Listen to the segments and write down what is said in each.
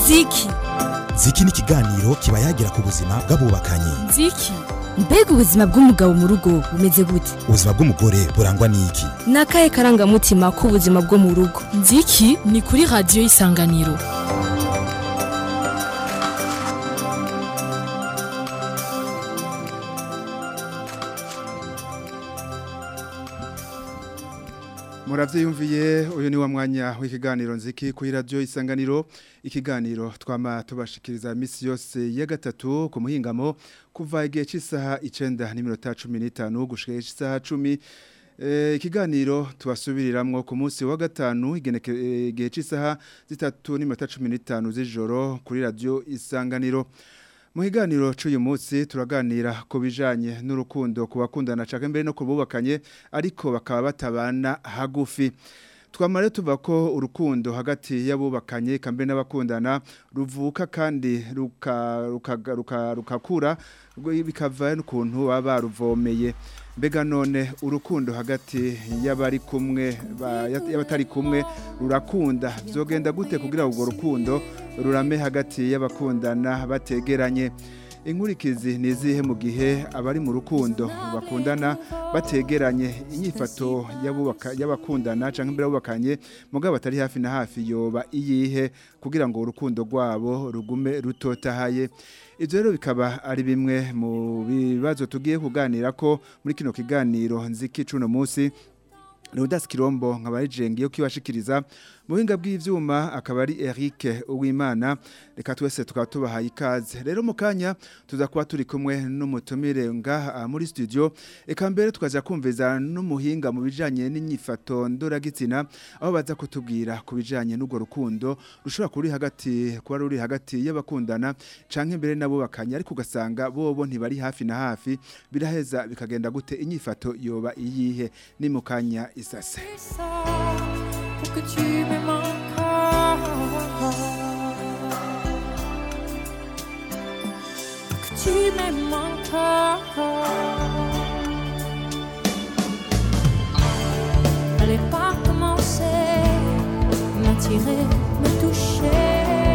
nziki ziki ni ikiganiro kiba yagira ku buzima bw'abubakanye nziki mbega ubuzima bw'umugabo mu rugo bumeze gute ubuzima bw'umugore burangwa n'iki ni akahe karangamutima k'ubuzima bwo mu rugo nziki ni kuri radiyo y'isanganiro murabyiyumviye uyu ni wa mwanya w'ikiganiro nziki kuri radiyo isanganiro ikiganiro twama tubashikiriza iminsi yose ya gatatu ku muhingamo kuva igihe cy'isaha icyenda n'iminota cumi n'itanu gushyira isaha cumi ikiganiro tubasubiriramwo ku munsi wa gatanu igihe cy'isaha zitatu n'iminota cumi n'itanu z'ijoro kuri radiyo isanganiro mu kiganiro cy'uyu munsi turaganira ku bijyanye n'urukundo ku bakundana cyangwa mbere no ku bubakanye ariko bakaba batabana hagufi twamara tuva ko urukundo hagati y'abubakanye kambe n'abakundana ruvuka kandi rukakura bikava n'ukuntu baba baruvomeye mbega none urukundo hagati y'abari kumwe y'abatari kumwe rurakunda byogenda gute kugira ngo urwo rukundo rurame hagati y'abakundana bategeranye inkurikizi ni izihe mu gihe abari mu rukundo bakundana bategeranye inyifato y'abakundana cyangwa imbere y'abubakanye mugabo batari hafi na hafi yoba iyihe kugira ngo urukundo rwabo rugume rutotahaye ibyo rero bikaba ari bimwe mu bibazo tugiye kuganira ko muri kino kiganiro nziki cuno munsi Leodas Kirombo nkabarijengi yo kibashikiriza muhinga bw'ivyuma akaba ari Eric Uwimana reka twese tukaba tubahaye ikaze rero mu kanya tuza kuba turi kumwe n'umutumire ngaha muri studio eka mbere tukaja kumviza n'umuhinga mu bijanye n'inyifato ndoragitsina aho baza kutubwira ku bijanye n'ugo rukundo rushobora kuri hagati kuba ruri hagati y'abakundana canke mbere nabo bakanya ariko ugasanga bobo ntibari hafi na hafi biraheza bikagenda gute inyifato yoba iyihe ni mu kanya isase pour que tu m'aimes encore. Que tu m'aimes encore. Fallait pas commencer, m'attirer, me toucher.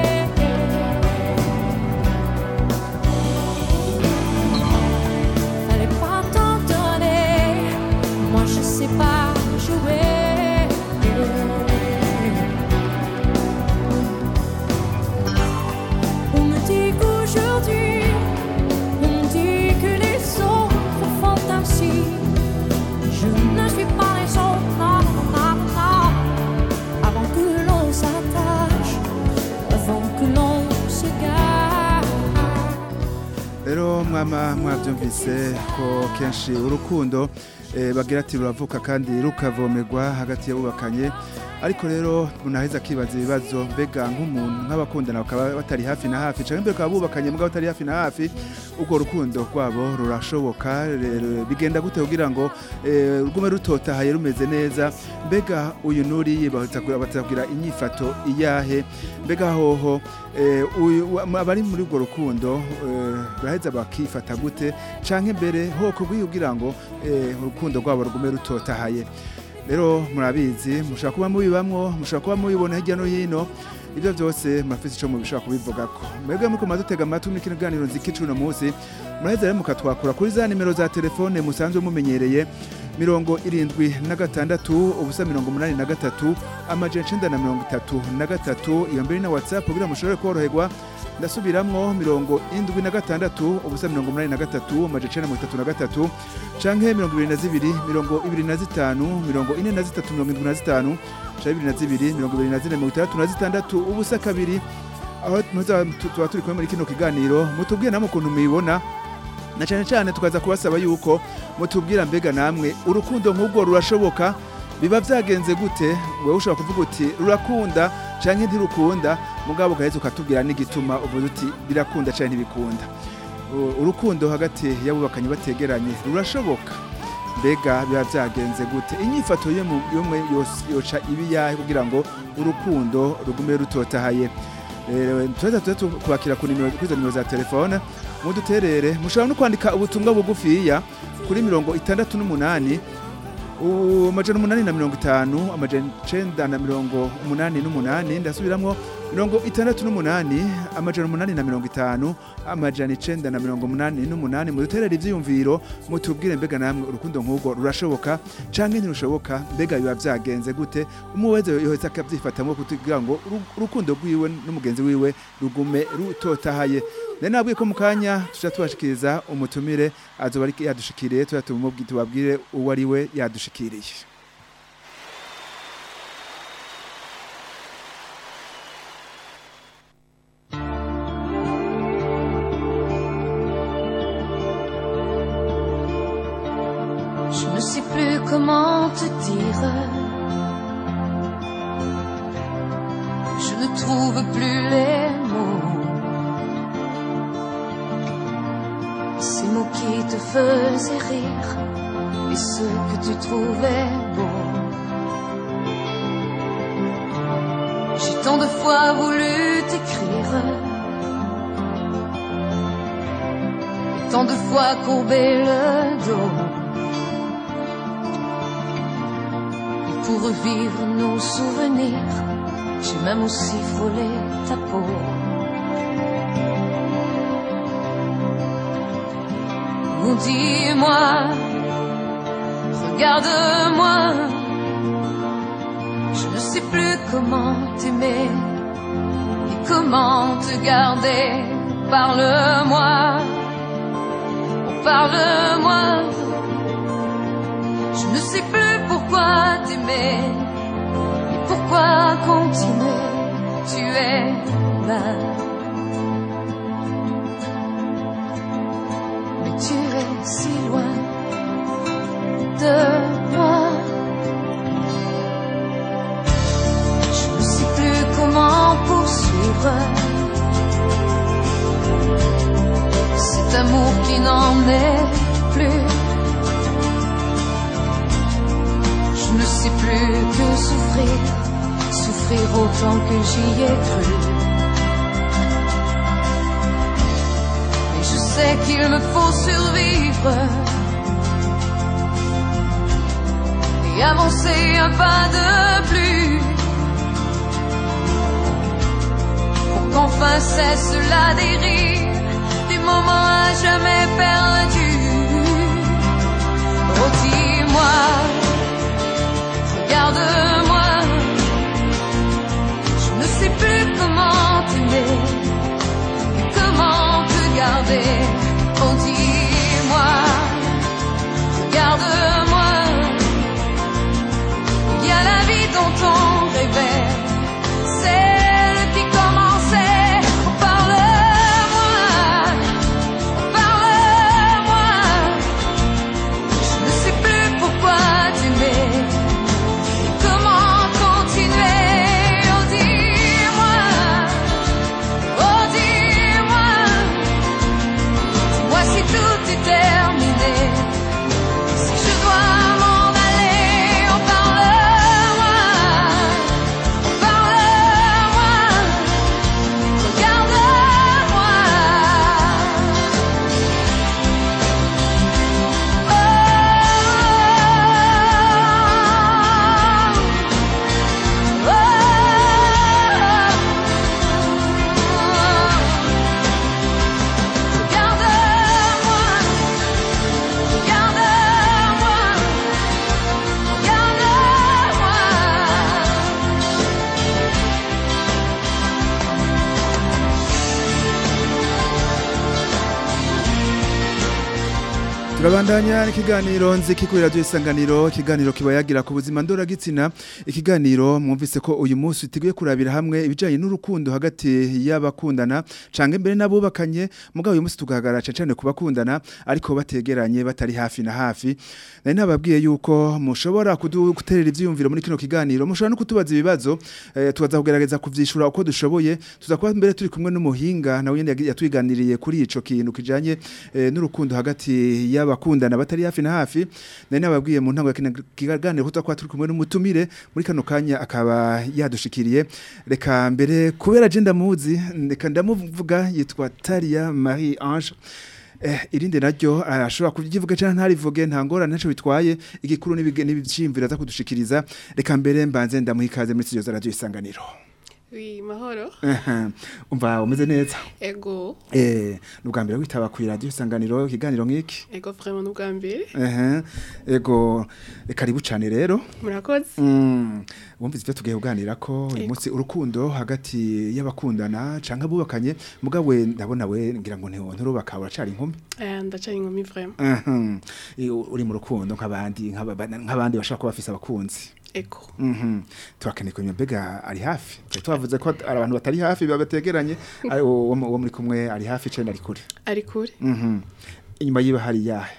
Fallait pas t'en donner, moi je sais pas jouer. On me dit qu'aujourd'hui, on me dit que les autres font ainsi. Je ne suis pas les autres, non, non, non. Avant que l'on s'attache, avant que l'on se gare. rero mwama mwabyumvise ko kenshi urukundo eh, bagira ati ruravuka kandi rukavomerwa hagati y'abubakanye ariko rero munaheza akibaza ibibazo mbega nk'umuntu nk'abakundana bakaba batari hafi na hafi cyangwa mbere bakaba bubakanye mugabo batari hafi na hafi urwo rukundo rwabo rurashoboka rero bigenda gute kugira ngo eh, rugume rutotahaye rumeze neza mbega uyu nuri batagura inyifato iyahe mbega hoho eh, uyu abari muri urwo rukundo eh, baraheza bakifata gute canke mbere hoko kugira ngo eh, urukundo rwabo rugume rutotahaye rero murabizi mushobora kuba mubibamwo mushobora kuba mubibona hirya no hino ibyo byose murafite icyo mubishobora kubivugako mwebwe muko dutega amatwi muri kino kiganiro nziki uno munsi muraheza rero mukatwakura kuri za nimero za telefone musanzwe mumenyereye mirongo irindwi na gatandatu ubusa mirongo umunani na gatatu amajana icenda na mirongo itatu na gatatu iyo mbere na whatsapp kugira ngo mushobore koroherwa ndasubiramwo mirongo indwi na gatandatu ubusa mirongo umunani na gatatu amajana icenda na mirongo itatu na gatatu canke mirongo ibiri na zibiri mirongo ibiri na zitanu mirongo ine na zitatu mirongo indwi na zitanu canke ibiri na zibiri mirongo ibiri na zine mirongo itandatu na zitandatu ubusa kabiri aho muza- tu- tuba turi kumwe muri kino kiganiro mutubwire namwe ukuntu mubibona na cyane cyane tukaza kubasaba yuko mutubwira mbega namwe urukundo nk'ubwo rurashoboka biba byagenze gute wowe ushobora kuvuga uti rurakunda canke ntirukunda mugabo ugaheza ukatubwira n'igituma uvuze uti birakunda canke ntibikunda U- urukundo hagati y'abubakanye bategeranye rurashoboka mbega biba byagenze gute inyifato y'umwe yose yoca ibi yahe kugira ngo urukundo rugume rutotahaye rero tuza tuza kubakira ku nimero kuri izo nimero za telefone muduterere mushobora no kwandika ubutumwa bugufiya kuri mirongo itandatu n'umunani amajana umunani na mirongo itanu amajana icenda na mirongo umunani n'umunani ndasubiramwo mirongo itandatu n'umunani amajana umunani na mirongo itanu amajana icenda na mirongo umunani n'umunani muduterera ivyiyumviro mutubwire mbega namwe urukundo nk'urwo rurashoboka canke ntirushoboka mbega biba vyagenze gute umwe wese yohetse akavyifatamwo kugira ngo uru- urukundo rwiwe n'umugenzi wiwe rugume rutotahaye nari nabwiye ko mu kanya tuja tubashikiriza umutumire azoba ari yadushikiriye tuja tumubwi- tubabwire uwo ari we yadushikiriye Je ne sais plus comment te dire. Je ne trouve plus les mots. Ces mots qui te faisaient rire et ceux que tu trouvais beaux. J'ai tant de fois voulu t'écrire. Et tant de fois courbé le dos. Et pour revivre nos souvenirs, j'ai même aussi frôlé ta peau. Oh, dis-moi, regarde-moi, je ne sais plus comment t'aimer et comment te garder. Parle-moi, oh, parle-moi. Je ne sais plus pourquoi t'aimer et pourquoi continuer. Tu es là. Mais tu es si loin de moi. Je ne sais plus comment poursuivre cet amour qui n'en est plus. Je ne sais plus que souffrir, souffrir autant que j'y ai cru. Mais je sais qu'il me faut survivre et avancer un pas de plus pour qu'enfin cesse la dérive des moments à jamais perdus. Oh, dis-moi. Regarde-moi, je ne sais plus comment t'aimer, et comment te garder. Oh, dis-moi, regarde-moi, il y a la vie dont on rêvait, celle qui commençait. Oh, parle-moi, oh, parle-moi, je ne sais plus pourquoi t'aimer. Comment continuer Oh dis-moi, oh dis-moi, dis-moi si tout est terminé, si je dois m'en aller, oh parle-moi, oh parle-moi, regarde-moi. turabandanya n'ikiganiro nziki kuri radiyo isanganiro ikiganiro kiba yagira ku buzima ndoragitsina ikiganiro mwumvise ko uyu munsi tugiye kurabira hamwe ibijyanye n'urukundo hagati y'abakundana cyangwa imbere n'abubakanye mugabo uyu munsi tugahagarara cyane ku bakundana ariko bategeranye batari hafi na hafi nari nababwiye yuko mushobora kudu- guterera ibyiyumviro muri kino kiganiro mushobora no kutubaza ibibazo eh, tukaza kugerageza kubyishura uko dushoboye tuza kuba mbere turi kumwe n'umuhinga nawe nyine yagi- yatwiganiriye kuri ico kintu kijanye eh, n'urukundo hagati y'abakundana batari hafi na hafi nari nababwiye mu ntango ya kino kiganiro ko tuza turi kumwe n'umutumire muri kano kanya akaba yadushikiriye reka mbere kubera je ndamuzi reka ndamuvuga yitwa Taria Marie Ange Eh, irindi naryo ashobora kugivuga cyane ntarivuge nta ngorane ntaco bitwaye igikuru n'ibige- n'ibicimvira za kudushikiriza reka mbere mbanze ndamuha ikaze muri studio za radio isanganiro Oui, mahoro. umva umeze neza Ego. eh ni ubwa mbere witaba ku radio isanganiro ikiganiro nk'iki Ego vraiment n'ubwa mbere. ehe ego eh, karibu cyane rero Murakoze. Mm, wumvise ivyo tugiye kuganira ko uyu Ego. munsi urukundo hagati y'abakundana canke abubakanye mugawe ndabona we ngira ngo ntiwo nturubaka uracari inkumi Eh, ndacari inkumi vraiment. Mhm. Eh, uri mu rukundo nk'abandi nk'aba- nk'abandi bashaka kuba bafise abakunzi Ego. Mhm. turakeneye kumenya mbega ari hafi Twari twavuze ko ari abantu batari hafi biba bategeranye ari uwo uwo muri kumwe ari hafi cenda ari kure Ari kure. Mhm. inyuma yiwe hari yahe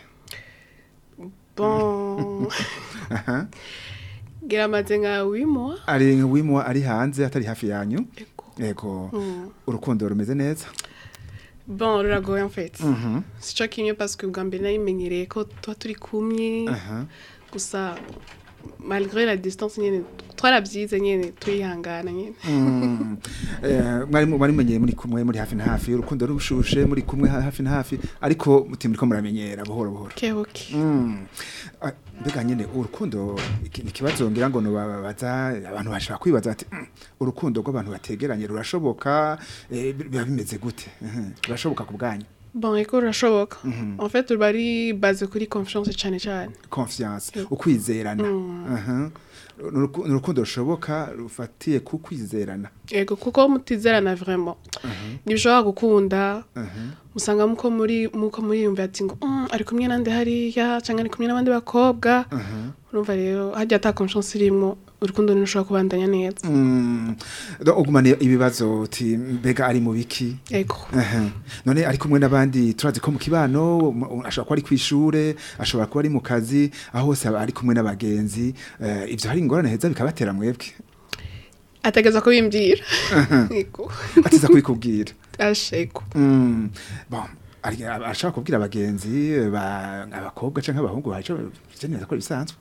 Bon. Aha. Gira amaze nka 8 mois. ari wimwa ari hanze atari hafi yanyu Ego. yego Mm. urukundo rumeze neza Bon, ruragoye en fait. Mhm. Sico kimwe parce que ubwa mbere nayimenyereye ko tuba turi kumwe. Aha. Gusa malgré la distance nyene twarabyize nyene tuyihangana nyene. Mm. Eh, mwari mu- mwari mumenyeye muri kumwe muri hafi na hafi urukundo rushushe muri kumwe ha- hafi na hafi ariko muti muriko muramenyera buhoro buhoro Okay, okay. Mm. Ah, mbega nyene urukundo iki- ni ikibazo ngira ngo nobabaza abantu bashaka kwibaza ati "Mm, urukundo rw'abantu bategeranye rurashoboka eh, biba bimeze gute Mhm. rurashoboka ku bwanyu Bon, eko rurashoboka. En fait, ruba ari base kuri confiance cyane cyane. confiance Yego. ukwizerana Mm. Aha. Ni uruku- ni urukundo rushoboka rufatiye ku kwizerana Ego kuko mutizerana vraiment. Ntibishobora gukunda Aha. musanga muko muri muko muriyumva ati ngo "Mm, ari kumwe nande hariya cyangwa ari kumwe n'abandi bakobwa Aha. urumva rero hajya ata confiance irimo urukundo ntirushobora kubandanya neza Mm. Donc, ugumane ibibazo uti mbega ari mu biki ego Aha. none ari kumwe n'abandi turazi ko mu kibano mu- ashobora kuba ari kw'ishure ashobora kuba ari mu kazi aho hose aba ari kumwe n'abagenzi eh, ivyo hari ingorane heza bikabatera mwebwe ategeza ko bimbwira ego atiza kubikubwira asha ego Mm. bon ari- aba- ashobora kubwira abagenzi ba- abakobwa canke abahungu baje neza ko bisanzwe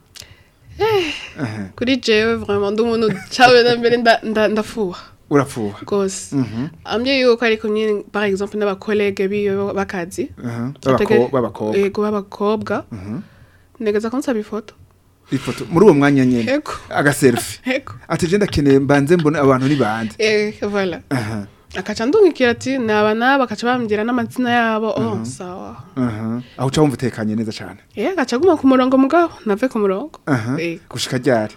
Aha. kuri jewe vraiment ndi umuntu cawe na mbere nda- nda- ndafuha urapfuha rwose Mhm. ambye yuko ari kumwe par exemple n'abakolege biwe bakazi Aha. Atege- B'abako- b'abakobwa ego b'abakobwa Mhm. negeza ko nsaba ifoto ifoto muri uwo mwanya nyene ego agaselfie ego ati je ndakeneye mbanze mbone abantu ni bande eh voilà aha akaca ndungikira ati naba naba akaca bambwira n'amazina yabo oh sawa aha aho uca wumva utekanye neza cane eh agaca aguma ku murongo mugabo nave ku murongo aha Eh. gushika ryari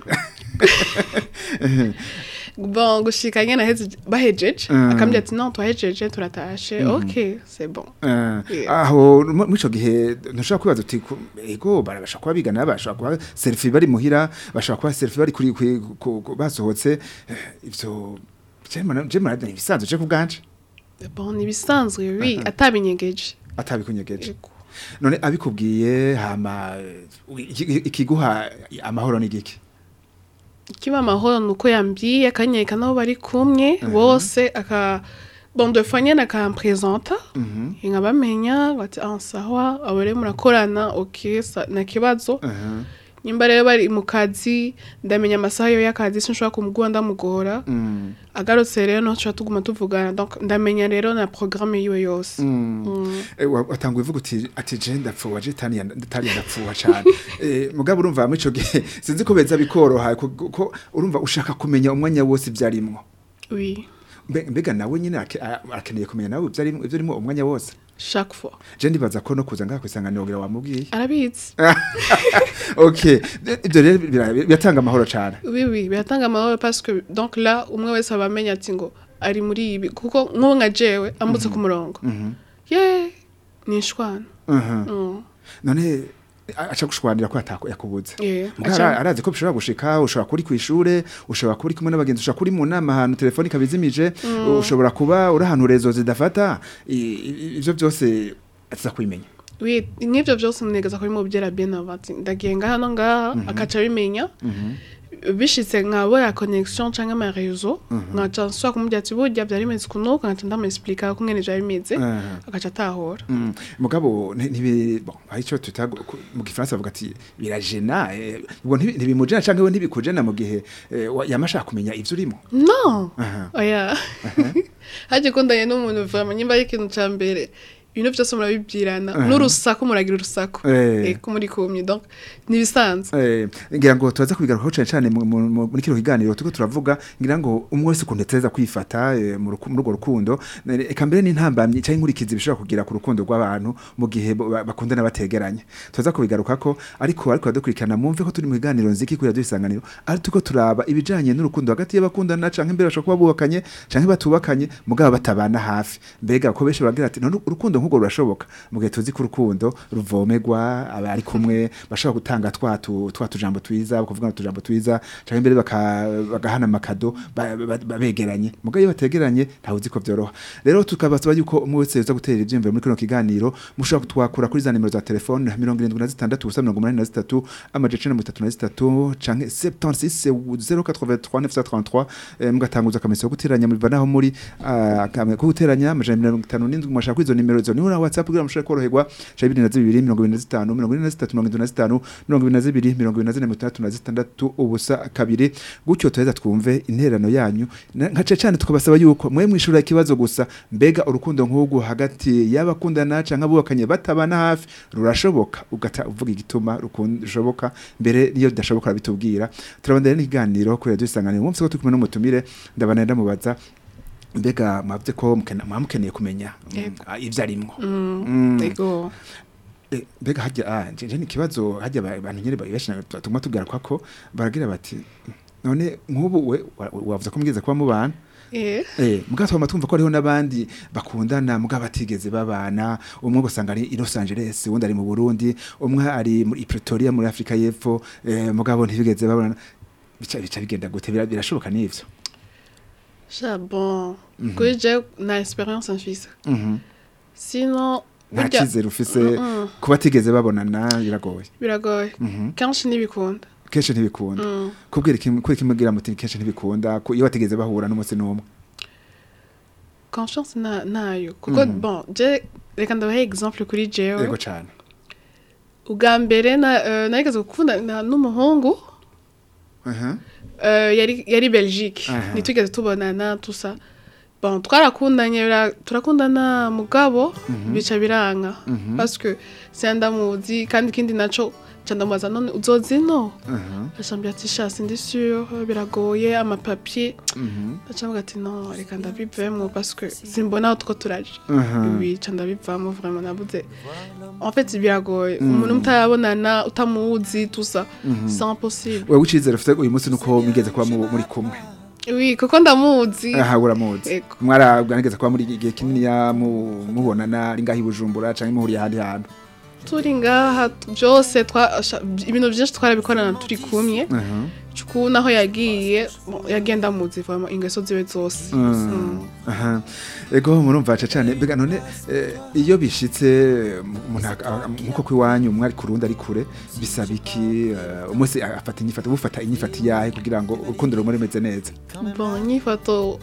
bon gushika nyene aheze bahejeje Mm. akambwira ati non twahejeje turatashe ok c'est bon Eh, Yeah. aho mu- muri ico gihe ntushobora kwibaza uti ku- ego barabasha kuba bigana bashobora kuba selfie bari muhira bashobora kuba selfie bari kuri kuri- ku- ku- basohotse eh, ivyo je marade ibisanzwe je kubganje bon nibisanzwe oui atabinyegeje atabikunyegeje Ego. none abikubwiye hama eh, iki- ikiguha amahoro ni giki kiba amahoro ni uko yambwiye akanyereka n'abo bari kumwe bose aka bon de fois nyene akampresenta Mhm. nkabamenya bati ah sawa abo rero murakorana ok sa- nta kibazo Aha. nimba rero bari mu kazi ndamenya amasaha yo y'akazi sinshobora kumugura ndamugora Mm. agarutse rero no tuba tuguma tuvugana donc ndamenya rero na programme yiwe yose Mm. Mm. Eh, wa- watanguye uvuga uti ati je ndapfuwa je tani tari ndapfuwa cyane eh mugabo urumva muri ico gihe sinzi ko beza bikoroha ko ko urumva ushaka kumenya umwanya wose ibyarimwo oui Mbe- mbega nawe nyine ake- a- akeneye kumenya nawe ibyarimwo ibyarimwo umwanya wose chaque fois je ndibaza ko no kuza ngaha kwisanganira kugira wamubwiye arabizi okay ibyo rero bira- biratanga amahoro cyane oui oui biratanga amahoro parce que donc là umwe wese aba amenya ati ngo ari muri ibi kuko nk'ubu nka jewe ambutse ku murongo Mhm. ye ni ishwana Mhm. Mm. none a- aca gushwanira ko atako yakubuze Yeah, Mugabo aca- ara- arazi ko bishobora gushika ushobora kuri kwishure ushobora kuba uri kumwe n'abagenzi ushobora kuri mu nama ahantu telefoni kabizimije ushobora kuba uri ahantu rezo zidafata i- i- ivyo byose atiza kubimenya oui nk'ibyo byose munegeza kuri mubyera bien avant ati ndagiye ngaha no ngaha akaca abimenya bishitse nkabura connection canke ama réseau nkaca nsubira kumubwira ati burya byari bimeze kunuka nkaca ndamuexplica ko ngene vyari bimeze Aha. agaca atahora Mm, mugabo nti- ntibi bon arico tuta mu gifaransa bavuga ati birajena eh, ubwo ntibi- ntibimujena canke we ntibikujena mu gihe eh, wa- yama ashaka kumenya ivyo urimo non Aha. oya haje kundanye n'umuntu vraiment nyimba ari ikintu ca mbere ibintu byose murabibwirana Aha. n'urusaku muragira urusaku Eh. eko muri kumye donc nibisanzwe Eh, ngira ngo turaza kubigarukaho cyane cyane mu- mu- mu- muri kino kiganiro turiko turavuga ngira ngo umwe wese ukuntu ategereza kwifata eh, mu ruku- muri urwo rukundo Eh, eka mbere n'intambamyi cyangwa inkurikizi bishobora kugira ku rukundo rw'abantu mu gihe bo- ba- bakundana bategeranye turaza kubigarukako ariko ariko dukurikirana mwumve ko turi mu kiganiro nziki kuri radio isanganiro ari tuko turaba ibijanye n'urukundo hagati y'abakundana canke mbere bashobora kuba bubakanye canke batubakanye mugabo batabana hafi mbega ko benshi bagira ati none urukundo nk'urwo rurashoboka mu gihe tuzi ko urukundo ruvomerwa aba ari kumwe bashobora gutanga twa tu- twa tujambo twiza kuvuga utujambo twiza canke mbere baka- bagahana amakado ba- ba- ba- begeranye mugabo iyo bategeranye ntawe uzi ko vyoroha rero tukabasaba yuko umwe wese yoza gutera ivyiyumviro muri kino kiganiro mushobora kutwakura kuri za nimero za telefone mirongo irindwi na zitandatu ubusa mirongo umunani na zitatu amajana icenda na mirongo itatu na zitatu canke 76 083 933 eh, mugatanguza akamenyetso ko guteranya mubiva naho muri ah, akame- ko guteranya amajana mirongo itanu n'indwi mwashaka kuri izo nimero izo niho na whatsapp kugira ngo mushobore koroherwa canke ibiri na zibiri mirongo ibiri na zitanu mirongo ine na zitatu mirongo indwi na zitanu mirongo ibiri na zibiri mirongo ibiri na zine mirongo itandatu na zitandatu ubusa kabiri gutyo tuheza twumve intererano yanyu Na- nka cane cane tukabasaba yuko mwe mwishura ikibazo gusa mbega urukundo nk'ubwo hagati y'abakundana canke abubakanye batabana hafi rurashoboka ugata uvuga igituma rushoboka mbere niyo bidashoboka bitubwira turabandanya n'ikiganiro kuri radio isanganiro umunsi ko turi kumwe n'umutumire ndabana ndamubaza mbega mwavye ko mukena- mwamukeneye kumenya mm, Yego. ah, ivyo arimwo Mm, Mm. ego Eh, mbega hajya ah nje nje ni kibazo hajya ba- abantu nyene benshi tuguma tubwira ko baragira bati none nk'ubu we wa- wavuze ko mugeze kuba mubana eh Eh, mugabo twama twumva ko hariho n'abandi bakundana mugabo batigeze babana umwe ugasanga ari i Los Angeles uwundi ari mu Burundi umwe ari muri Pretoria muri Afrika y'Epfo eh, mugabo ntibigeze babana bica bica bigenda gute Bira- birashoboka n'ivyo sha bon kuri je na experience mfise Mhm. sinon nta burya cyizere ufise Mm-mm. kuba batigeze babonana biragoye biragoye Mhm. kenshi ntibikunda kenshi ntibikunda Mm. kubwira iki kuri kimubwira muti kenshi ntibikunda ku- iyo batigeze bahura n'umunsi n'umwe confiance na nayo kuko Mhm. bon je reka ndabahe exemple kuri jewe yego cane ubwa mbere na eh, narigeze gukundana n'umuhungu Mhm. eh, yari yari Belgique Aha. ntitwigeze tubonana tusa bon twarakundanye bira- turakundana mugabo bica biranga Mhm. parce que sindamuzi kandi ikindi naco ca ndamubaza none uzozi no Mhm. acambwira ati sha sindi sûr biragoye amapapier Mhm. acambwira ati non reka ndabivemwo parce que simbona aho two turaje Mhm. oui ca ndabivamo vraiment nabuze en fait biragoye umuntu mutarabonana utamuzi tusa c'est impossible wewe icizere ufite uyu munsi nuko mwigeze kuba mu- muri kumwe oui kuko ndamuzi aha uramuzi Ego. mwarabwanigeze kuba muri igihe kinini ya mu- mubonana ari ngaho i Bujumbura canke muhuriye ahandi hantu turi ngaha byose twa- sha- ibintu byinshi twarabikorana turi kumwe Mhm. cuku naho yagiye bon, yagenda muzi vraiment ingeso ziwe zose Mm. Aha. ego murumva ca cane mbega none eh, iyo bishitse umuntu ak- a- nkuko kwiwanyu umwe ari ku rundi ari kure bisaba iki eh, umwese afata inyifato bufata inyifato yahe kugira ngo urukundo rumwe rumeze neza bon nyifoto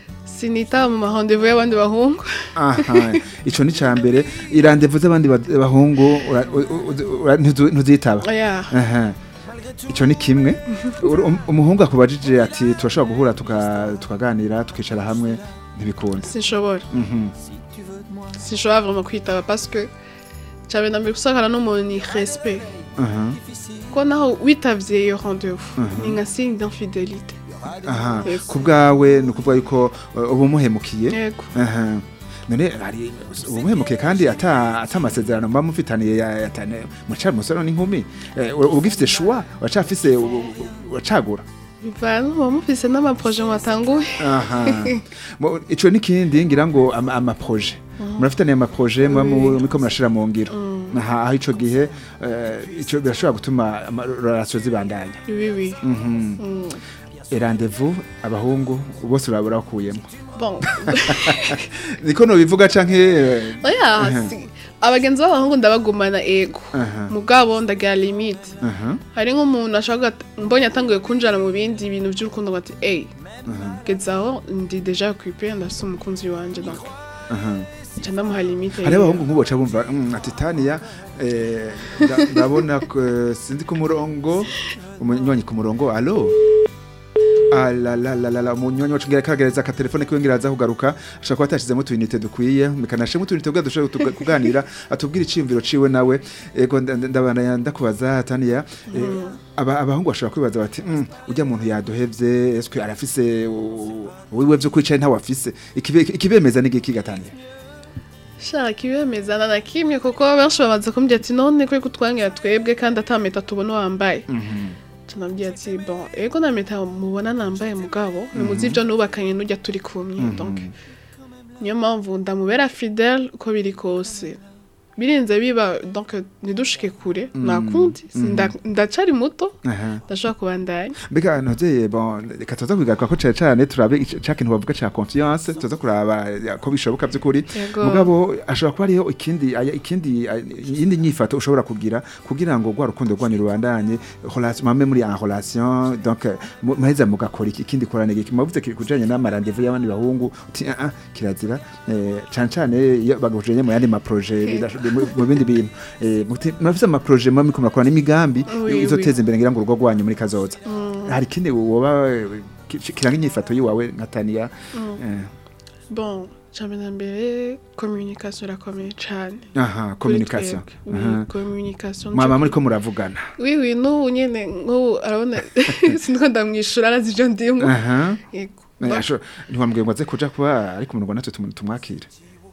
sinita mu mahandevu y'abandi bahungu aha ico ni ca mbere irandevu z'abandi ba- bahungu ura- u- u- ura- ntuzu- ntuzitaba oya aha ico ni kimwe Uru- um- umuhungu akubajije ati turashobora guhura tuka- tukaganira tukicara hamwe ntibikunda sinshobora Mhm. sinshobora vraiment kwitaba parce que cabe na mbere gusakana n'umuntu ni respect aha ko naho witavye iyo rendez-vous ni nka signe d'infidélité aha Yego. ku bwawe ni ukuvuga yuko uh, uba umuhemukiye yego aha none hari uba umuhemukiye kandi ata ata amasezerano muba mufitaniye ya- yatane mucara umusore n'inkumi Eh, uba ugifite shuwa uracafise u- u- uracagura bivana muba mufise n'amaproje mwatanguye aha Mo- ico n'ikindi ngira ngo ama- amaproje murafitaniye amaproje muba mu- muriko murashira mu ngiro aha aho ico gihe eh, ico birashobora gutuma relation zibandanya oui oui Mhm. Mm. rendez-vous abahungu bose urabura bakuyemo bon niko nobivuga canke eh, oya si- abagenzi b'abahungu ndabagumana ego aha mugabo ndagira limite aha hari nk'umuntu ashobora gata- mbonye atanguye kunjana mu bindi bintu by'urukundo ngo ati eyi gezaho ndi deja occupé ndafise umukunzi wanje donc aha nca ndamuha limite hari abahungu nk'ubu baca bumva "Mm, ati taniya eh, nda- ndabona ko, eh, sinzi ku murongo umunywanyi ku murongo alo alalalala umunyonyi wacu ngira kagereza akatelefone kiwe ngira aza kugaruka ashobora kuba atashizemo utuyinite dukwiye mekanashemo utuyinite kugira dushobore kutuga- kuganira atubwire iciyumviro ciwe nawe ego nda- nda- ndabana ndakubaza taniya eh, aba- abahungu bashobora kwibaza bati "Mm, urya muntu yaduhevye eswe arafise u- wiwe vyo kwicaye ntawe afise Ikibe- ikibemeza n'igiki gataniya shaka ibemezana na kimwe kuko benshi bamaze kumbwira ati none kuri kutwangira twebwe kandi atameta tubona wambaye tunambwira ati bon ego na meta mubona nambaye mugabo nimuzi ivyo nubakanye n'ujya turi kumwe donc niyo mpamvu ndamubera fidèle uko biri kose birinze biba donc ntidushike kure nakundi Sinda- ndacari muto Aha. ndashobora kubandanya mbega navye bon reka tuza kwigaruka ko cane cane turabe ic- ca kintu bavuga ca confiance tuza kuraba ya, ko bishoboka vy'ukuri Yego. mugabo ashobora kuba ariho ikindi aya- ikindi aya- iyindi nyifato ushobora kugira kugira ngo rwa rukundo rwanyu rubandanye relation mame muri en relation donc mu- muheza mugakora iki ikindi korane iki mavuze kiri kujanye n'amarandevu y'abandi bahungu uti ah ah kirazira eh, cane cane iyo bagujanye mu yandi ma projet bidasho- mu- mu bindi bintu eh, muti- murafise ama projet mame ko murakora n'imigambi Oui, izoteza imbere ngira ngo urugo rwanyu muri kazoza hari ikindi woba eh, ki- kiranga inyifato yiwawe nka taniya eh, bon cambe na mbere communication irakomeye cane aha kuri communication twebwe. aha. Oui, communication mwaba nico muri ko muravugana Oui, oui, n'ubu nyene nk'ubu arabona siniko ndamwishura arazi ivyo ndimwo aha yego Eh, Bon, asho- ntiwambwiye ngo aze kuja kuba ariko mu Rwanda natwe tumu- tumwakire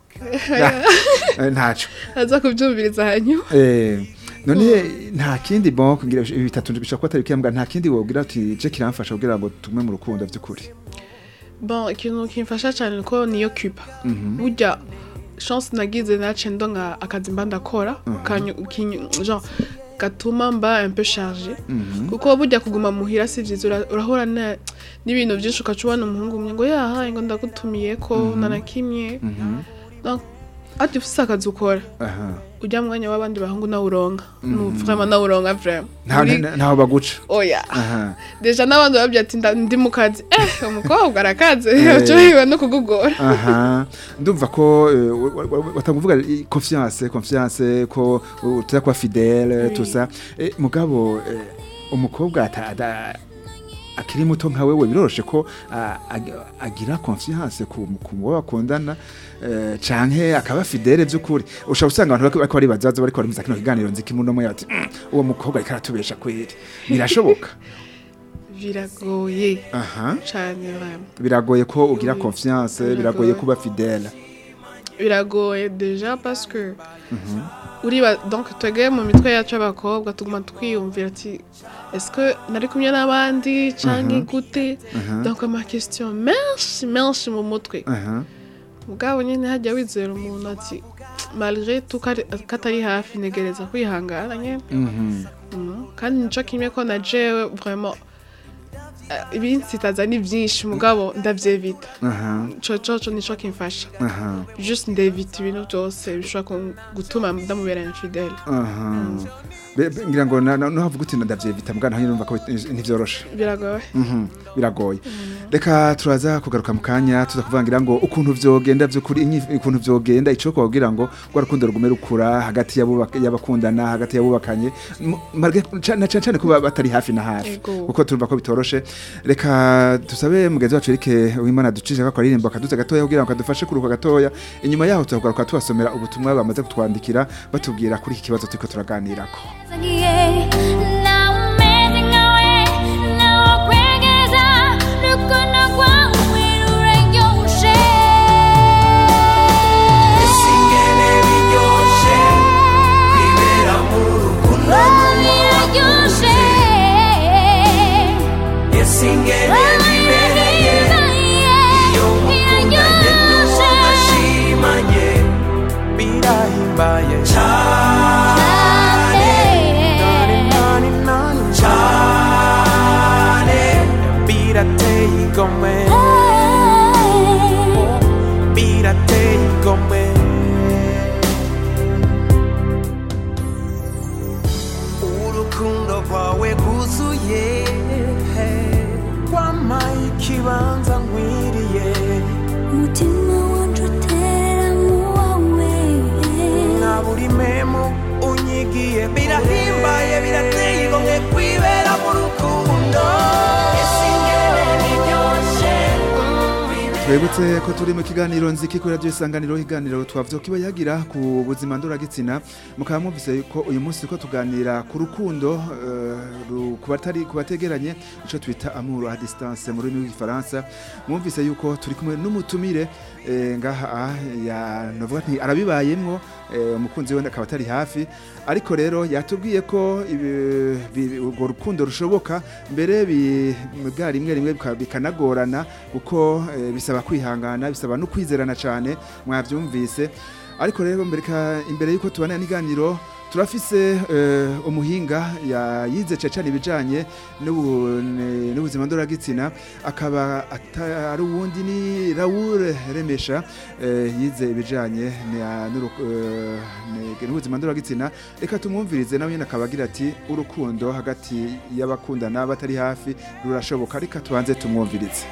Eh, ntaco aza kuvyumviriza hanyuma Eh, none nta kindi bon kugira ibi bitatu bishobora kuba atari bikembwa nta kindi wogira uti je kiramfasha kugira ngo tume mu rukundo vy'ukuri bon ikintu kimfasha cane nuko niyo cupa burya chance nagize nace ndonka akazi mba ndakora kanyu- kinyu- genre gatuma mba un peu chargé kuko burya kuguma muhira si vyiza ura- urahura na- n'ibintu vyinshi ukaca ubona umuhungu umwe ngo yahaye ngo ndagutumiyeko nanakimye donc ati ufise akazi ukora aha ujya mwanya w'abandi bahungu nawe uronka nu vraiment nawe uronka vraiment ntaho Muri- nta- ntaho baguca oya aha deja n'abandi bababwira ati nda- ndi mu kazi eh umukobwa arakaze ucohiwe no kugugora aha ndumva ko eh, wa- wa- wa- watakuvuga i- confiance confiance ko uh, tuza kuba fidèle Oui. tout ça Eh, mugabo eh, umukobwa ata- ada- akiri muto nka wewe biroroshe ko ah, ag- agira confiance ku ku uwo bakundana eh, canke akaba fidèle vy'ukuri ushobora usanga abantu bariko bariko baribaza baza bariko barimuza kino kiganiro nzi kimuno mo yati "Mm, uwo mukobwa ariko aratubesha kweri birashoboka biragoye aha cane vraiment biragoye ko ugira Oui. confiance Biragoye. biragoye kuba fidèle biragoye deja parce que uriba donc twebwe mu mitwe yacu y'abakobwa tuguma twiyumvira ati est-ce que nari kumwe n'abandi canke gute donc ama question menshi menshi mu mutwe aha mugabo nyine hajya wizera umuntu ati malgré tout ko ari- ko atari hafi negereza kwihangana nyine mhm Mhm. kandi nico kimwe ko na jewe vraiment eh, ibinsitaza ni vyinshi mugabo ndavyevita aha ico coco nico kimfasha aha juste ndevita ibintu vyose bishobora kun- gutuma ndamubera infidele aha Be- be- ngira ngo na- na- nuhavuga uti ndavyevita mbwa naho numva ko bit- ntivyoroshe biragoye Mhm, biragoye reka turaza kugaruka mu kanya tuza kuvangira ngo ukuntu vyogenda vy'ukuri inyi- ukuntu vyogenda ico kugira ngo rwa rukundo rugume rukura hagati y'abubaka- y'abakundana hagati y'abubakanye M- malgré- ca- na cane cane kuba batari hafi na hafi Ego. kuko turumva ko bitoroshe reka dusabe mugenzi wacu Eric w'Imana ducije ko akaririmbo akaduze gatoya kugira ngo kadufashe kuruka gatoya inyuma yaho tugaruka tubasomera ubutumwa bamaze kutwandikira batubwira kuri iki kibazo turiko turaganirako Singene biryoshe kwibera mu rukundo Singene bibereye iyo mukundanye n'umugashimanye birahimbaye cyane dore twibutse ko turi mu kiganiro nziki kuri radiyo isanganiro ikiganiro twavuze ko kiba yagira ku buzima ndoragitsina mukaba mwumvise ko uyu munsi ko tuganira ku rukundo eh, ru- ku batari ku bategeranye icyo twita amour à distance mu rurimi rw'igifaransa mwumvise yuko turi kumwe n'umutumire eh, ngaha ah, ya novuga nti arabibayemwo eh, umukunzi we akaba atari hafi ariko rero yatubwiye ko ibi- bi- urwo rukundo rushoboka mbere bi- bwa rimwe rimwe bika- bikanagorana kuko eh, bisaba kwihangana bisaba no kwizerana cyane mwabyumvise ariko rero mbere ka- imbere yuko tubana n'iganiro turafise eh, umuhinga ya- yize cecane ibijanye n'ubu- ne- n'ubuzima ndoragitsina akaba ata- ari uwundi ni Raoul Remesha eh, yize ibijanye na- n'uru- eh, ne- n'ubuzima ndoragitsina reka tumwumvirize nawe nyine akaba agira ati urukundo hagati y'abakundana batari hafi rurashoboka reka tubanze tumwumvirize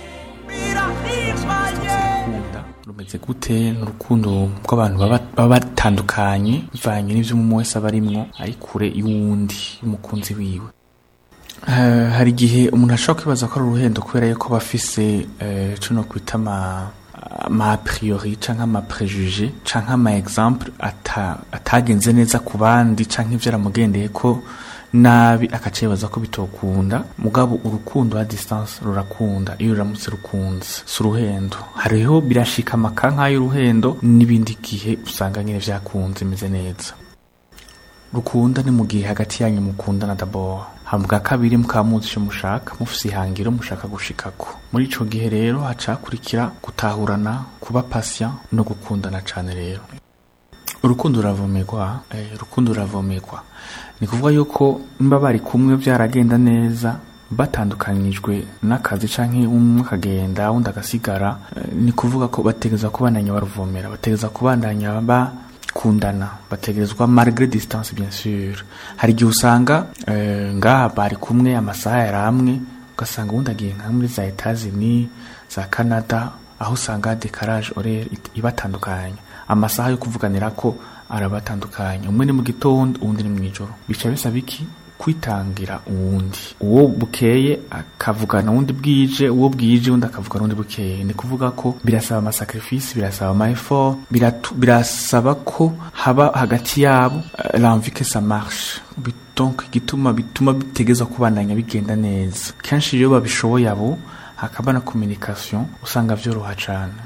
urukundo rumeze gute ni urukundo rw'abantu baba baba batandukanye bivanye n'ibyo umuntu wese aba arimwo ari kure y'uwundi y'umukunzi wiwe Eh, hari igihe umuntu ashobora kwibaza ko ari uruhendo kubera yuko aba afise eh, ico no kwita ama ama a priori canke ama prejuge canke ama exemple ata, atagenze neza ku bandi canke ivyo aramugendeye ko nabi akacibaza ko bitokunda mugabo urukundo a distance rurakunda iyo ruramutse rukunze si uruhendo hariho birashika amaka nk'ay'uruhendo n'ibindi gihe usanga nyine vyakunze imeze neza rukunda ni mu gihe hagati yanyu mukundana d'abord hama bwa kabiri mukaba muzi ico mushaka mufise ihangiro mushaka gushikako muri ico gihe rero haca hakurikira gutahurana kuba patient no gukundana cane rero urukundo ruravomerwa eh, urukundo ruravomerwa ni kuvuga yuko mba bari kumwe byaragenda neza batandukanyijwe n'akazi canke umwe akagenda undi agasigara eh, ni kuvuga ko bategereza kubandanya baruvomera bategereza kubandanya bakundana bategerezwa malgré distance bien sûr hari igihe usanga eh, ngaha bari kumwe amasaha yari amwe ugasanga ubundi agiye nka muri za Etats-Unis za Canada aho usanga decarage horaire it- ibatandukanya amasaha yo kuvuganira ko arabatandukanya umwe ni mu gitondo uwundi ni mu ijoro bica bisaba iki kwitangira uwundi uwo bukeye akavugana uwundi bwije uwo bwije undi akavugana uwundi bukeye ni kuvuga ko birasaba amasacrifice birasaba ama effort biratu- birasaba ko haba hagati yabo eh, l'envie que ça marche Bi- donc igituma bituma bitegeza kubandanya bigenda neza kenshi iyo babishoboye abo hakaba na communication usanga vyoroha cane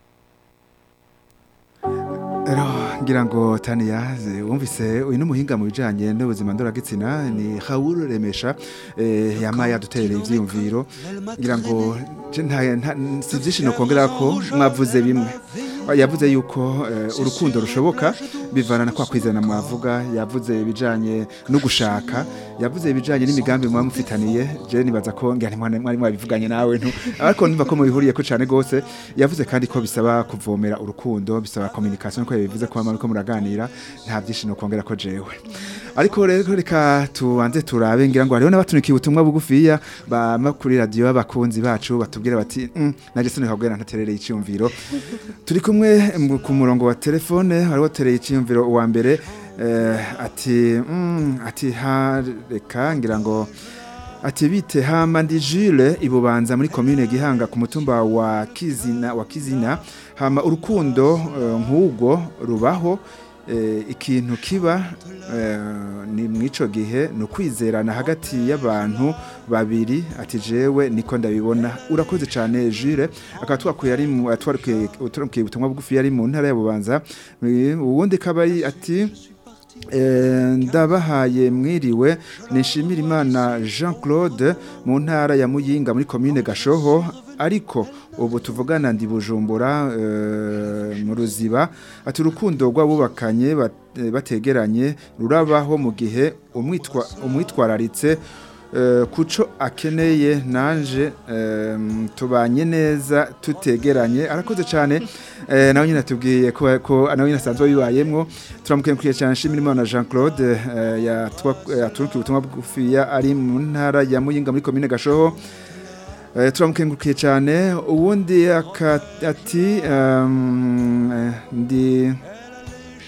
Ero ngira ngo Tania ze- wumvise uyu n'umuhinga mu bijanye n'ubuzima ndoragitsina ni Raoul Remesha eh, yamaye aduterera ivyiyumviro ngira ngo je nta nta- si vyinshi no kongera ko mwavuze bimwe yavuze yuko eh, urukundo rushoboka bivana na kwa kwizana mwavuga yavuze ibijanye no gushaka yavuze ibijanye n'imigambi muba mufitaniye je nibaza ko ngira ntimwana mwari mwabivuganye nawe ntu ariko niba ko mubihuriye ko cane gose yavuze kandi ko bisaba kuvomera urukundo bisaba communication ko yabivuze ko bamara ko muraganira nta byinshi no kongera ko jewe ariko rero reka tubanze turabe ngira ngo hariho n'abatunikiye ubutumwa bugufiya bama kuri radio y'abakunzi bacu batubwira bati mm, naje sino kabwira ntaterere icyumviro turi kumwe mu- ku murongo wa telefone hariho tereye icyumviro uwa mbere eh, ati mm, ati ha reka ngira ngo ati bite hama ndi Jules ibubanza muri commune Gihanga ku mutumba wa Kizina wa Kizina hama urukundo eh, nk'ubwo rubaho eh, ikintu kiba eh, ni mwico gihe ni ukwizerana hagati y'abantu babiri ati jewe niko ndabibona urakoze cyane Jules akaba twakuye ari mu atwarukiye utwarukiye ubutumwa bugufi yari mu ntara ya Bubanza Eh, uwundi kabari ati Eh, ndabahaye mwiriwe nishimira imana jean claude mu ntara ya muyinga muri komine gashoho ariko ubu tuvugana ndi bujumbura eh, mu ruziba ati urukundo rw'abubakanye bat- eh, bategeranye rurabaho mu gihe umwitwa- umwitwararitse eh, kuco akeneye nanje em, tubanye neza tutegeranye arakoze cyane eh, nawe nyine atubwiye ko ko nawe nyine asanzwe bibayemwo turamukenguriye cyane nshimira imana Jean Claude eh, yatwa- yaturukiye ubutumwa bugufiya ari mu ntara ya Muyinga muri komine Gashoho Eh, turamukengurukiye cyane ubundi aka- ati um, eh, ndi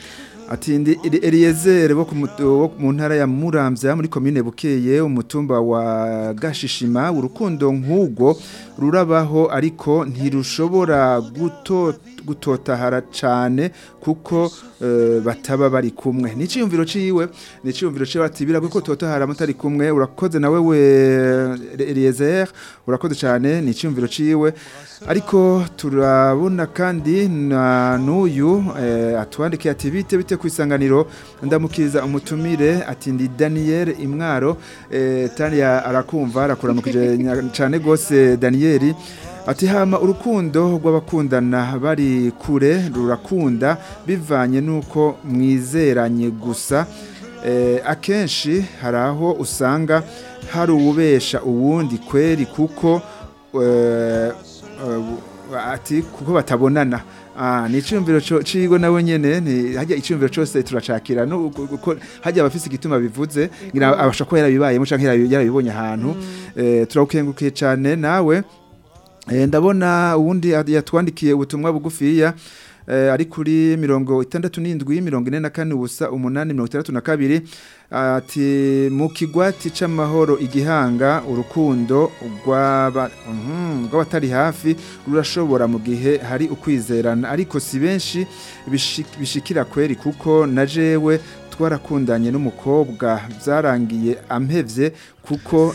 ati ndi Eli- Eliezer bo ku mutu- wo mu ntara ya Muramvya muri komine Bukeye umutumba wa Gashishima urukundo nk'ubwo rurabaho ariko ntirushobora guto gutotahara cane kuko eh, bataba bari kumwe ni ciyumviro ciwe ni ciyumviro ciwe ati biragwe ko totahara mutari kumwe urakoze nawe we Eliezer urakoze cyane ni ciyumviro ciwe ariko turabona kandi na n'uyu eh, atwandikiye ati bite bite ku isanganiro ndamukiriza umutumire ati ndi Daniel Imwaro eh, Tania arakumva arakuramukije nya- cyane gose Daniel ati hama urukundo rw'abakundana bari kure rurakunda bivanye nuko mwizeranye gusa eh, akenshi hari aho usanga hari uwubesha uwundi kweri kuko eh, eh, ati kuko batabonana Ah, ni iciyumviro co- cigo nawe nyene ni hajya iciyumviro cose turacakira no uko hajya abafise igituma bivuze ngira abasha ko yarabibayemo canke yarabi- yarabibonye ahantu eh, turagukengukiye cane nawe Eh, ndabona uwundi yatwandikiye ubutumwa bugufiya eh, ari kuri mirongo itandatu n'indwi mirongo ine na kane ubusa umunani mirongo itandatu na kabiri ati mu kigwati c'amahoro igihanga urukundo rw'aba- mhm, rw'abatari hafi rurashobora mu gihe hari ukwizerana ariko si benshi bishik- bishikira kweri kuko na jewe twarakundanye n'umukobwa byarangiye ampevye kuko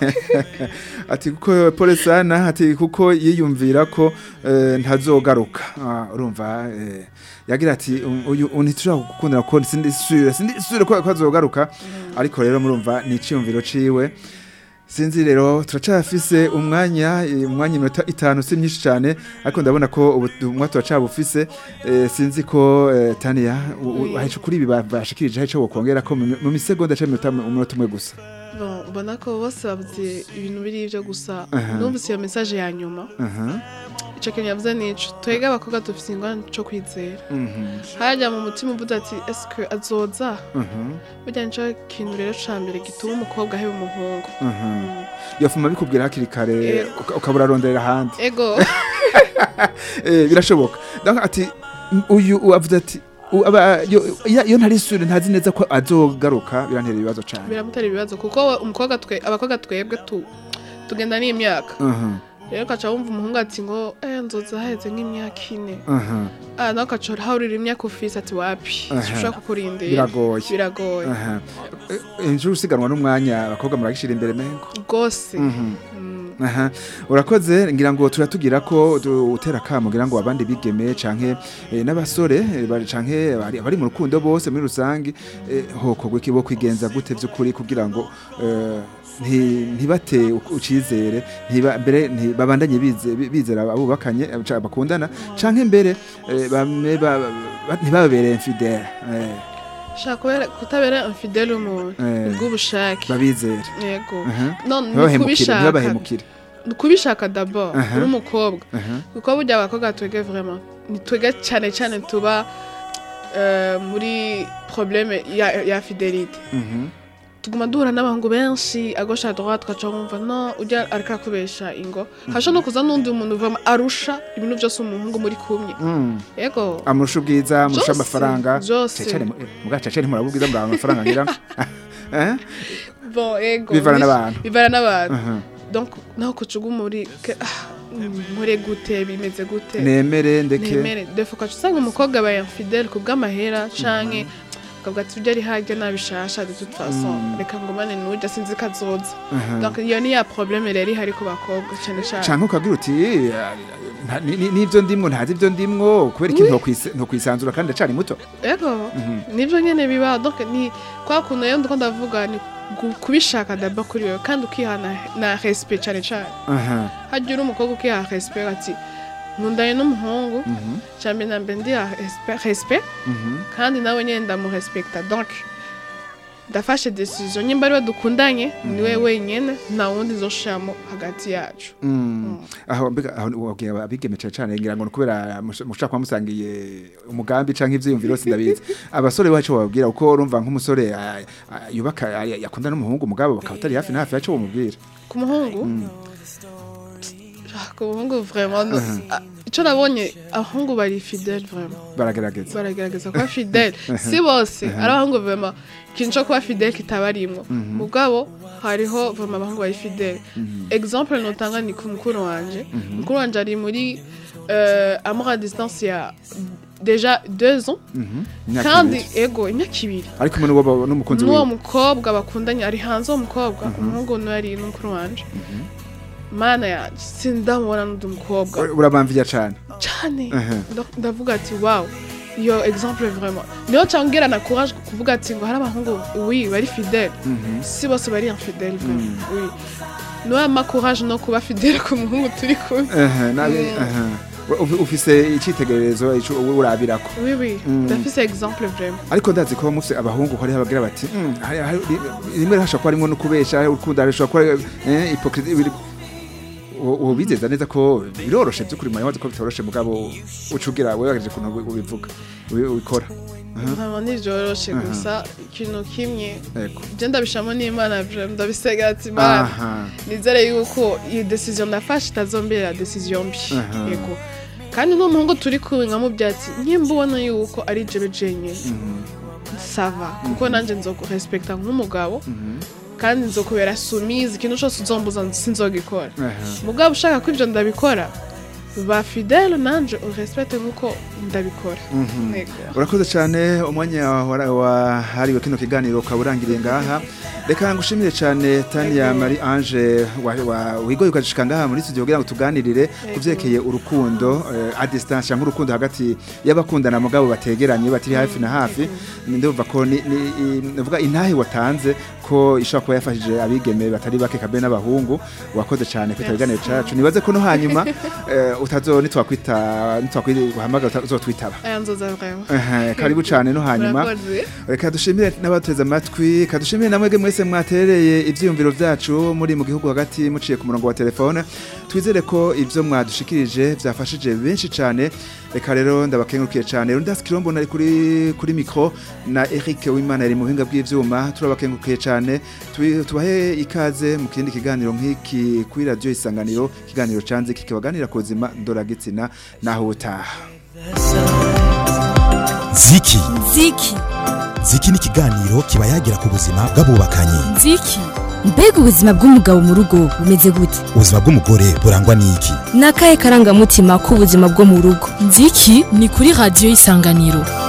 ati kuko pole sana ati kuko yiyumvira ko eh, ntazogaruka Ah, urumva eh, yagira ati um, uyu ntitushaka gukundana ko sindi sure sindi sure ko ko azogaruka ariko rero murumva ni iciyumviro ciwe sinzi rero turacafise umwanya eh, umwanya iminota itanu si myinshi cyane ariko ndabona ko ubutumwa turacabufise eh, sinzi ko eh, Tania haje kuri ibi ba- bashikirije haje wokongera ko mu mu misegonda cy'iminota umunota umwe gusa Bon, mbona ko bose bavuze ibintu biri ibyo gusa Aha. numvise iyo message ya nyuma aha ico kintu yavuze nico twebwe abakobwa dufise ingorane co kwizera mhm harya mu mutima uvuze ati eske azoza mhm burya nico kintu rero ca mbere gituma umukobwa aheba umuhungu mhm yofuma bikubwira hakiri kare Yego. uka- ukabura aronderera ahandi ego eh birashoboka donc ati m- uyu avuze ati u- aba- yo- iyo iyo ntari sure ntazi neza ko azogaruka birantera ibibazo cyane biramutera ibibazo kuko we- umukobwa twe abakobwa twebwe tu tugenda n'imyaka mhm rero ukaca wumva umuhungu ati ngo eh nzoza haheze nk'imyaka ine mhm ah nawe ukaca urahurira imyaka ufise ati wapi Aha. ushobora kukurindira biragoye biragoye aha Eh, injuru usiganwa n'umwanya abakobwa muragishira imbere mengo rwose mhm Mm. aha urakoze ngira ngo turatugira ko du- utera kamo ngira ngo abandi bigeme canke eh, n'abasore eh, bari canke abari abari mu rukundo bose muri rusangi eh, hokogwe kibo kwigenza gute vy'ukuri kugira ngo eh, nti- ntibate u- ucizere ntiba mbere nti- babandanye bize- bi- bizera abubakanye eh, ca- bakundana canke mbere eh, bame ba- ba- ntibababere infidele eh, shaka kubera kutabera infidele umuntu Eh. ubw'ubushake babizere yego aha none ni ntibabahemukire kubishaka ntibabahemukire ni kubishaka d'abord Aha. uri umukobwa aha kuko burya abakobwa twebwe vraiment ni twebwe cyane cyane tuba eh, muri probleme ya, ya fidelite mhm tuguma duhura n'abahungu benshi agosha droite tugaca wumva no ujya ariko arakubesha ingo hashobora no kuza n'undi muntu vraiment arusha ibintu byose umuhungu muri kumwe mm. yego amurusha ubwiza amurusha Byose, amafaranga byose. muga cacane muraba ubwiza muraba amafaranga ngira eh bon yego Bivana bis- n'abantu. bivana n'abantu aha donc naho kucuga muri ke- ah, nkore gute bimeze gute nemere ndeke nemere defu ukaca usanga umukobwa aba infidele ku bw'amahera canke ukavuga ati ujya ari harya nabishasha de toute façon Mm. reka ngumane n'ujya sinzi ko azoza aha donc iyo ni ya probleme rero ihari ku bakobwa cyane cyane canke ukagira uti "Eh, nta- ni- ni- nivyo ndimwo ntazi ivyo ndimwo kubera iki ntokwise- ntokwisanzura kandi ndacari muto yego nibyo nyene biba donc ni kwa kuntu rero ndiko ndavuga ni gu- kubishaka d'abord kuri wewe kandi ukiha na, na respect cyane cyane aha hajya uri umukobwa ukiha respect ati nkundanye n'umuhungu mhm cyane na mbe ndiha respect- respect mhm kandi nawe nyine ndamurespekta donc ndafashe decision nyimba ariwe dukundanye niwe wenyine nta wundi nzoshiramo hagati yacu Mm. aho mbega aho wabwiye abigeme cane cane ngira ngo ni kubera mush- mushaka kuba musangiye umugambi canke ivyiyumviro sindabizi abasore bacu bababwira uko urumva nk'umusore ah, ah, yubaka ah, yakunda n'umuhungu mugabo bakaba atari hafi na hafi yaco bamubwira ku muhungu Ah, ku muhungu vraiment no- ah, icyo nabonye abahungu bari fidele vraiment baragerageza baragerageza kuba fidele si bose ari abahungu vraiment ikintu cyo kuba fidele kitabarimwo mugabo hariho vraiment abahungu bari fidele exemple notanga ni ku mukuru wanje mukuru wanje ari muri euh, amour à distance ya deja deux ans Imyaka kandi ibiri. ego imyaka ibiri ari kumwe n'uwo n'umukunzi n'uwo wiwe mukobwa bakundanye ari hanze uwo mukobwa umuhungu niwe ari n'umukuru wanje mana yanjye sindamubona n'undi mukobwa urabamviya cane cyane Mhm. Nda- ndavuga ati wow iyo exemple vraiment niyo cyangera na courage kuvuga ati ngo hari abahungu oui bari fidèle si bose bari infidèle vraiment oui niwe ama courage no kuba fidèle ku muhungu turi kumwe Ehe, nabi- ehe. Ufi- ufise icitegererezo ico wowe urabirako oui oui Mm. ndafise exemple vraiment ariko ndazi ko mufise abahungu hariho abagira bati "Mm, hari- hari- ri- rimwe hashobora kuba harimwo no kubesha urukundo hashobora kuba eh, hypocrisie biri uwo- uwo bizeza neza ko biroroshe by'ukuri mwanya wazi ko bitoroshe mugabo uca ugira wewe wagerageje ukuntu ubi- ubivuga ubi- ubikora vraiment ntivyoroshe gusa ikintu kimwe Ego. je ndabishamo n'imana vraiment ndabisega ati mana aha nizere yuko iyi decision ndafashe itazombera decision mbi Aha. yego kandi n'umuhungu turi kumwe nka mu byatsi nkimba ubona yuko ari jewe jenyine sava kuko nanjye nzokurespekta nk'umugabo kandi nzokubera sumize ikintu cyose uzombuza sinzogikora aha. mugabo ushaka ko ibyo ndabikora ba fidele nanje urespecte nk'uko ndabikora Yego. urakoze cyane umwanya wara- wahariwe kino kiganiro ukaba urangiriye ngaha reka ngushimire cyane tania marie ange wa- wa- wigoye ukagishika ngaha muri studio kugira ngo tuganirire ku vyerekeye urukundo eh, a distance cyangwa urukundo hagati y'abakundana mugabo bategeranye batiri hafi na hafi ndumva ko ni- ni- i- ndavuga intahe watanze ko ishobora kuba yafashije abigeme batari bake kabe n'abahungu wakoze cyane kwita ibiganiro cacu nibaze ko no hanyuma eh, utazo nitwakwita nitwakwihamagara uzotwitaba aya nzoza vraiment Ehe, karibu cyane no hanyuma Murakoze. reka dushimire n'abateze amatwi reka dushimire na mwebwe mwese mwatereye ibyiyumviro byacu muri mu gihugu hagati muciye ku murongo wa telefone twizere ko ibyo mwadushikirije byafashije benshi cyane reka rero ndabakengurukiye cyane rundasi kirombo nari kuri kuri mikro na Eric Wimana yari mu buhinga bw'ivyuma turabakengurukiye cyane Tubi- tubahe ikaze mu kindi kiganiro nk'iki kuri radio isanganiro ikiganiro canze kikibaganira ku buzima ndoragitsina naho utaha ziki Ziki. ziki ni ikiganiro kiba yagira ku buzima bw'abubakanye Ziki. Mbega ubuzima bw'umugabo mu rugo bumeze gute? ubuzima bw'umugore burangwa n'iki Ni akahe karangamutima k'ubuzima bwo mu rugo? Ziki ni kuri radiyo isanganiro.